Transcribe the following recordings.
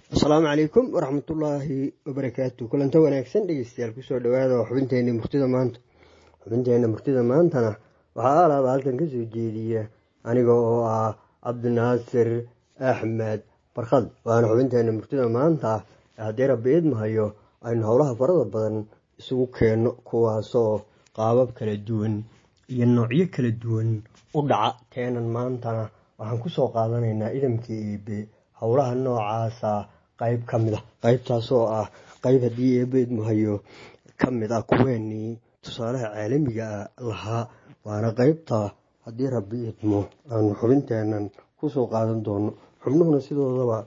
asalaamu calaykum waraxmatullaahi wabarakaatu kulanto wanaagsan dhegeystayaal kusoo dhawaada xubinteena murtida maanta xubinteena murtida maantana waxaa alaaba halkan kasoo jeediya aniga oo ah cabdinaasir axmed barkad waana xubinteena murtida maanta haddii rabbi idmahayo aynu howlaha farada badan isugu keenno kuwaasoo qaabab kala duwan iyo noocyo kala duwan u dhaca teenan maantana waxaan kusoo qaadanaynaa idamkii eebe howlaha noocaasa qayb ka mid a qaybtaasoo ah qayb haddii eebe idmahayo ka mid ah kuweenii tusaalaha caalamiga lahaa waana qaybta haddii rabbi idmo aanu xubinteenan kusoo qaadan doono xubnuhuna sidoodaba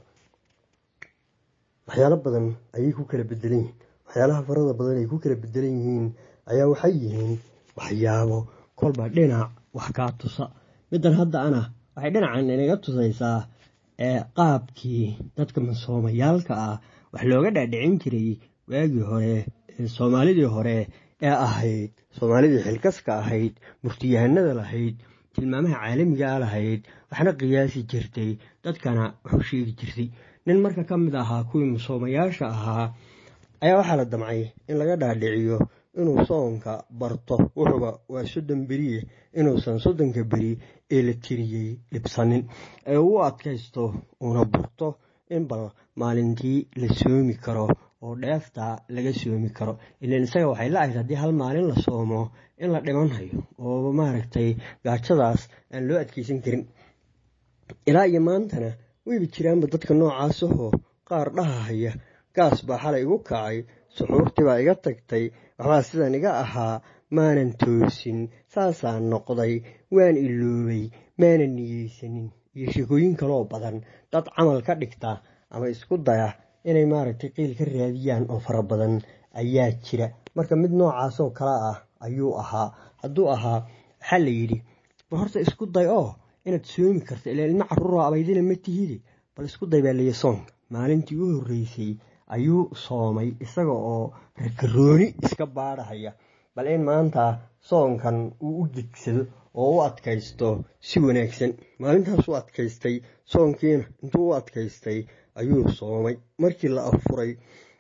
waxyaalo badan ayay ku kala bedelan yihiin waxyaalaha farada badan ay ku kala bedelan yihiin ayaa waxay yihiin waxyaabo kolba dhinac wax kaa tusa middan hadda ana waxay dhinacan inaga tusaysaa ee qaabkii dadka masoomayaalka ah wax looga dhaadhicin jiray waagii hore soomaalidii hore ee ahayd soomaalidii xilkaska ahayd murtiyahanada lahayd tilmaamaha caalamiga a lahayd waxna qiyaasi jirtay dadkana waxu sheegi jirtay nin marka ka mid ahaa kuwii masoomayaasha ahaa ayaa waxaa la damcay in laga dhaadhiciyo inuu soonka barto wuxuuba waa soddon beriye inuusan soddonka beri ee la tiriyey dhibsanin ee uu adkaysto uuna burto in bal maalintii la soomi karo oo dheefta laga soomi karo ilan isaga waxay la ahayd haddii hal maalin la soomo in la dhimanhayo oo maaragtay gaajadaas aan loo adkeysan karin ilaa iyo maantana weyba jiraanba dadka noocaasahoo qaar dhahahaya gaas baa xalay igu kacay suxuurtii baa iga tagtay waxbaa sidan iga ahaa maanan toosin saasaan noqday waan iloobay maanan niyeysanin iyo sheekooyin kaloo badan dad camal ka dhigta ama isku daya inay maaragtay qiil ka raadiyaan oo fara badan ayaa jira marka mid noocaasoo kale ah ayuu ahaa hadduu ahaa waxaa la yidhi bal horta isku day oo inaad soomi karto ilaa ilmo caruuroo abaydina ma tihide bal isku day baa layi soonka maalintii u horreysay ayuu soomay isaga oo rakarooni iska baadhahaya bal in maanta soonkan uu u degsado oo u adkaysto si wanaagsan maalintaas u adkaystay soonkiina intuu u adkaystay ayuu soomay markii la afuray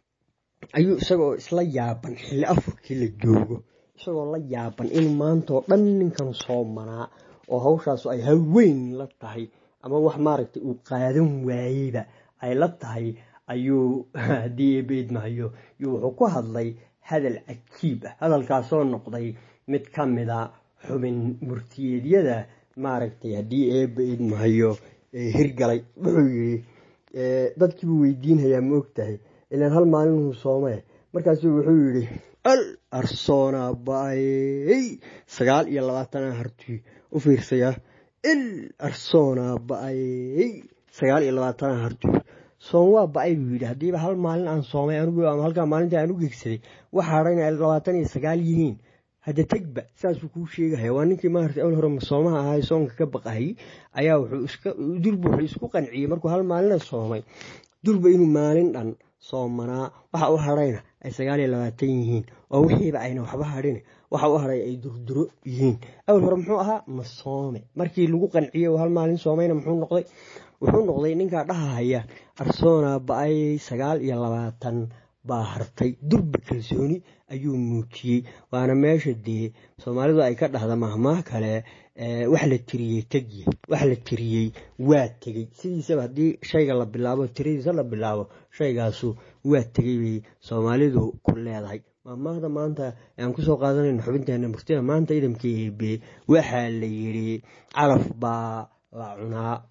ayuu isagaoo isla yaaban xilli afurkii la joogo isagoo la yaaban in maantaoo dhan ninkan soomanaa oo hawshaasu ay haweyn la tahay ama wax maaragtay uu qaadan waayeyba ay la tahay ayuu haddii eebeedmahayo wuxuu ku hadlay hadal cajiib ah hadalkaasoo noqday mid ka mida xubin murtiyeedyada maaragtay haddii eebba idmahayo hirgalay wuxuu yidhi dadkiibuu weydiinhayaa ma ogtahay ilaan hal maalinuu soomee markaasuu wuxuu yidhi al arsoona ba-ay sagaal iyo labaatana harti u fiirsayaa il arsoona ba-ay sagaal iyo labaatana harti soom waa ba-ay buu yidhi haddiiba hal maalin aan soomay anigu ama halkaa maalintii aan u gegsaday waxa hadhan ay labaatan iyo sagaal yihiin hadda tegba saasuu kuu sheegahaya waa ninkii maarata awal hore masoomaha ahaa soonka ka baqahayy ayaa durba wuxuu isku qanciyey markuu hal maalina soomay durba inuu maalin dhan soomanaa waxa u hadhayna ay sagaal iyo labaatan yihiin oo wixiiba ayna waxba hadhin waxa u hadhay ay durduro yihiin awal hore muxuu ahaa masoome markii lagu qanciyey oo hal maalin soomayna muxuu noqday wuxuu noqday ninkaa dhahahaya arsoona ba-ay sagaal iyo labaatan baa hartay durba kalsooni ayuu muujiyey waana meesha dee soomaalidu ay ka dhahda mahmaah kale wax la tiriyey tegye wax la tiriyey waa tegey sidiisaba haddii shayga la bilaabo tiradiisa la bilaabo shaygaasu waa tegey bay soomaalidu ku leedahay mahmaahda maanta aan kusoo qaadanayno xubinteena murtida maanta idamka eebe waxaa la yidhi calaf baa la cunaa